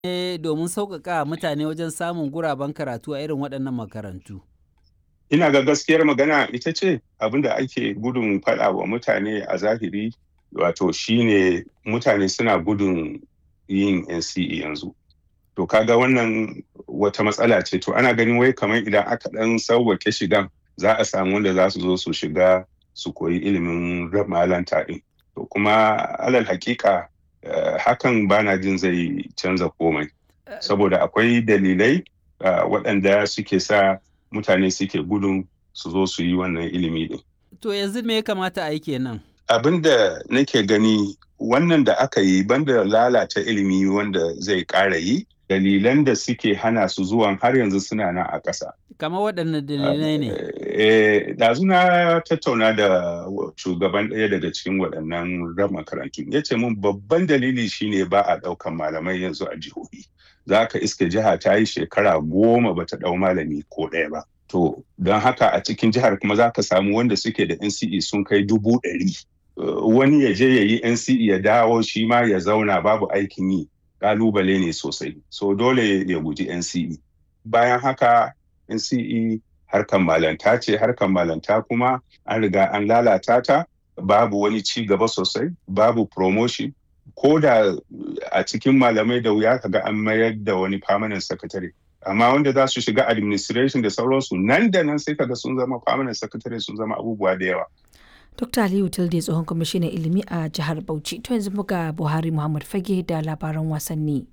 ne domin sauƙaƙa mutane wajen samun guraben karatu a irin waɗannan makarantu? Ina ga gaskiyar magana ita ce abin da ake gudun faɗa wa mutane a zahiri wato shine mutane suna gudun yin NCE yanzu. To kaga wannan wata matsala ce to ana ganin wai kamar idan aka ɗan sauwake shigan za a samu wanda za su zo su shiga su koyi ilimin malanta ɗin. To kuma alal hakika uh, hakan bana jin zai canza komai. Saboda akwai dalilai uh, waɗanda suke sa mutane suke gudun su zo su yi wannan ilimi ɗin. To yanzu me ya kamata a yi kenan? Abin da nake gani wannan da aka yi banda lalata ilimi wanda zai ƙara yi dalilan da suke hana su zuwan har yanzu suna nan a ƙasa. Kamar waɗanne dalilai ne? Eh, ɗazu na tattauna da shugaban ɗaya daga cikin waɗannan ran makarantu. Ya ce mun babban dalili shine ba a ɗaukan malamai yanzu a jihohi. Za ka iske jiha ta yi shekara goma bata ɗau malami ko ɗaya ba. To, don haka a cikin jihar kuma za ka samu wanda suke da NCE sun kai dubu ɗari. Wani ya je ya yi NCE ya dawo shi ma ya zauna babu aikin yi. Ƙalubale ne sosai. So dole ya guji NCE. Bayan haka NCE harkan malanta ce harkan malanta kuma an riga an lalata ta babu wani ci gaba sosai babu promotion ko da a cikin malamai da wuya kaga an mayar da wani permanent secretary amma wanda za su shiga administration da sauransu nan da nan sai kaga sun zama permanent secretary sun zama abubuwa da yawa Dr. Aliyu Tilde tsohon kwamishinan ilimi a jihar Bauchi to yanzu muga Buhari Muhammad Fage da labaran wasanni.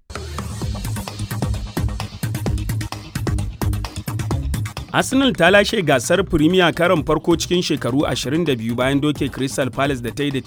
Arsenal ta lashe gasar Premier karon farko cikin shekaru 22 bayan doke Crystal Palace da ta yi da